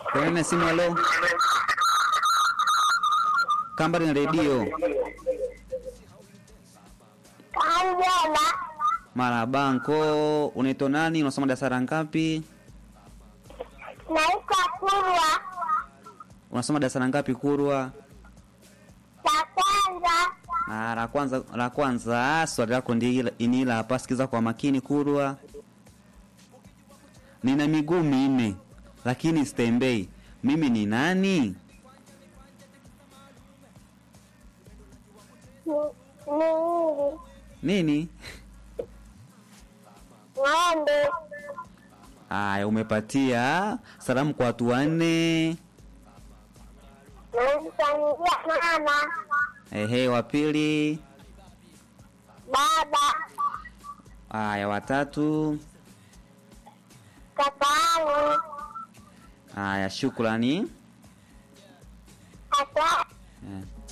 Kwenye na simu halo. Kambari na redio. Kanjala. Marabanko, unaitwa nani? Unasoma darasa la ngapi? Naitwa Kurwa. Unasoma darasa la ngapi Kurwa? Cha kwanza. Ah, la kwanza la kwanza swali lako ndi ni la hapa, sikiza kwa makini Kurwa. Nina miguu minne lakini sitembei. Mimi ni nani? Ni hili. Nini? Ng'ombe. Aya, umepatia salamu kwa watu wanne. Namsaidia mama. Ehe, wa pili. Baba. Aya, watatu. Kakaangu. Aya, shukrani. Kaka. Eh.